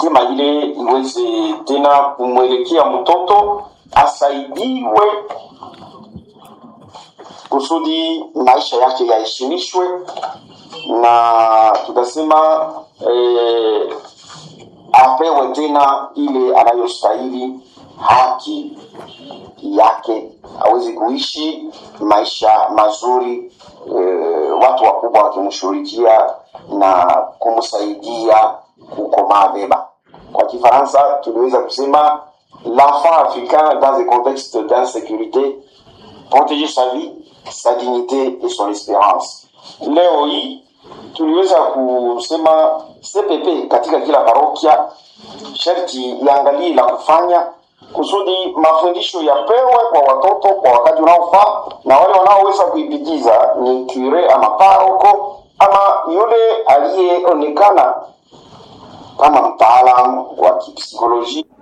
lazima ile iweze tena kumwelekea mtoto asaidiwe kusudi maisha yake yaheshimishwe na tutasema eh, apewe tena ile anayostahili haki yake aweze kuishi maisha mazuri eh, watu wakubwa wakimshughulikia na kumsaidia kukomaa vema kwa kifaransa tuliweza kusema l'enfant africain dans un contexte d'insécurité protéger sa vie sa dignité et son espérance leo hii tuliweza kusema cpp katika kila parokia sharti iangalie la kufanya kusudi mafundisho yapewe kwa watoto kwa wakati unaofaa na wale wanaoweza kuipitiza ni kure ama paroko ama yule aliyeonekana kama mtaalamu wa kipsikolojia